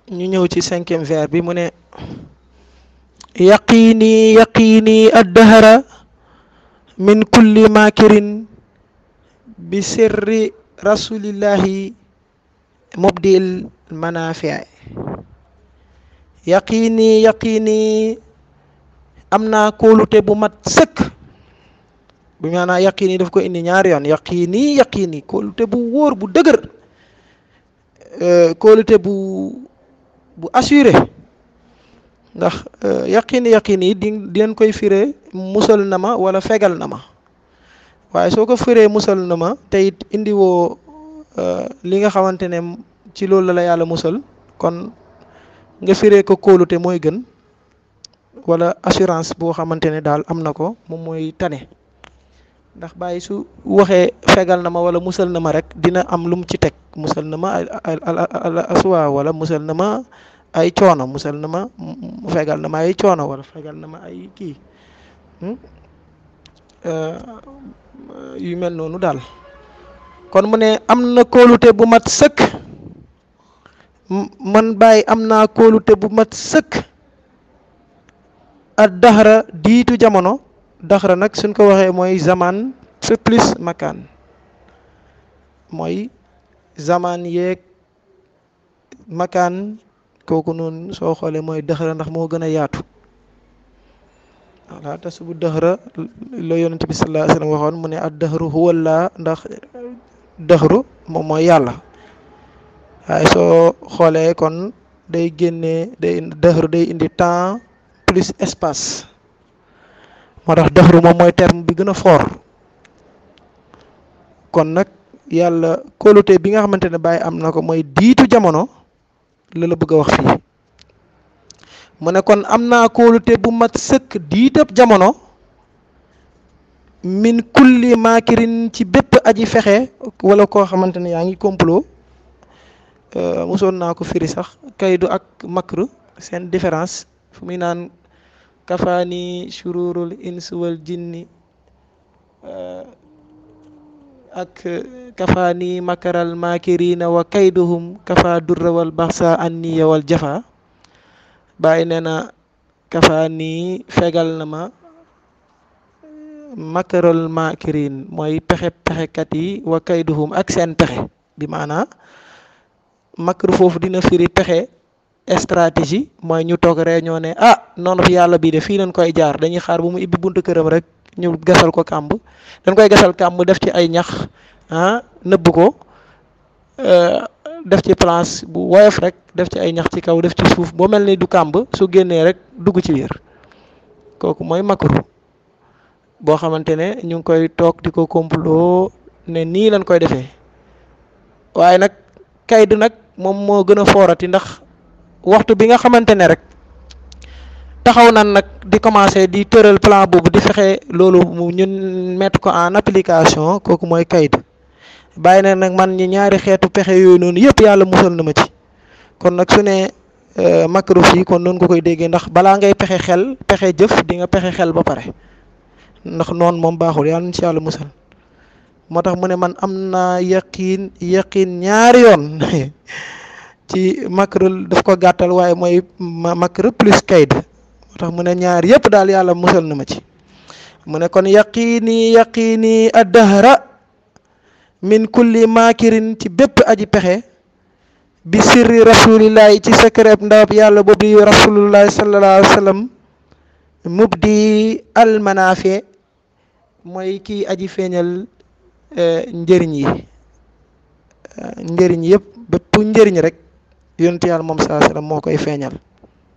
ñu ñëw ci cinquième vers bi mu ne yaqiini yaqiini addahara min kulli makirin bi sirri rasulillahi mubdil manafia yaqiini yaqiini am naa kóolute bu mat sëkk bu maanaa yaqiini daf ko indi ñaari yoon yaqiini yaqiini kóolute bu wóor bu dëgër kóolute bu bu assuré ndax yaqiini yaqiini di di leen koy firee musal na ma wala fegal na ma waaye soo ko firee musal na ma te it indi woo li nga xamante ne ci loolu la la yàlla musal kon nga firee ko kóolute mooy gën wala assurance boo xamante ne daal am na ko moom mooy tane ndax bàyyi su waxee fegal na ma wala musal na ma rek dina am lu mu ci teg musal na ma al aswa wala musal na ma ay coono musal na ma fegal na ma ay coono wala fegal na ma ay kii yu mel noonu daal kon mu ne am na kóolute bu mat sëkk man bàyyi am naa kóolute bu mat sëkk ak daxara diitu jamono daxara nag suñ ko waxee mooy zaman fe plus makaan mooy zaman yeeg makaan kooku noonu soo xoolee mooy daxara ndax moo gën a yaatu voilà te subu daxara la yonent bi sallallahu alayhi wasallam waxoon mu ne ad daxaru huwallaa ndax daxaru moom mooy yàlla waaye soo xoolee kon day génnee day daxaru day indi temps plus espace moo tax daxaru moom mooy terme bi gën a fort kon nag yàlla kóolute bi nga xamante ne bàyyi am na ko mooy diitu jamono la la bëgg a wax fii mu ne kon am naa kóolute bu mat sëkk diitab jamono min kulli maakirin ci bépp aji fexe wala koo xamante ne yaa ngi complot mosoon naa ko firi sax kaydu ak makr seen différence fu muy naan kafaani shururul ins wal jinni ak kafaani makaral makirina wa kayduhum kafa durra wal baxsa anniya wal jafa bàyyi nee na kafaani fegal na ma makaral makirin mooy pexe pexekat yi wa kayduhum ak seen pexe bi maanaa makr foofu dina firi pexe stratégie mooy ñu toog réunion ne ah noonu fi yàlla bii de fii lañ koy jaar dañuy xaar bu mu ibbi buntu këram rek ñu gasal ko kàmb dañ koy gasal kàmb def ci ay ñax ah nëbb ko def ci place bu woyof rek def ci ay ñax ci kaw def ci suuf boo mel ni du kàmb su génnee rek dugg ci biir kooku mooy makru boo xamante ne ñu ngi koy toog di ko complot ne nii lañ koy defee waaye nag kaydu nag moom moo gën a foorati ndax waxtu bi nga xamante ne rek taxaw nan nag di commencer di tëral plan boobu di fexe loolu mu ñun mettre ko en application kooku mooy kayd bàyyi na nag man ñi ñaari xeetu pexe yooyu noonu yëpp yàlla musal na ma ci kon nag su ne makru fii kon noonu nga koy déggee ndax balaa ngay pexe xel pexe jëf di nga pexe xel ba pare ndax noonu moom baaxul yàlla na ci yàlla musal moo tax mu ne man am naa yaqiin yaqiin ñaari yoon ci makr daf ko gàttal waaye mooy makr plus kayd moo tax mu ne ñaar yëpp daal yàlla musal na ma ci mu ne kon yaqiini yaqiini addahra min kulli makirin ci bépp aji pexe bi sirri rasulillahi ci secret ndawab yàlla boobu di rasulullahi sallallahu alayhi wa sallam mubdi almanafe mooy kii aji feeñal njëriñ yi njëriñ yëpp bépp njëriñ rek yonent yàlla moom saa sallam moo koy feeñal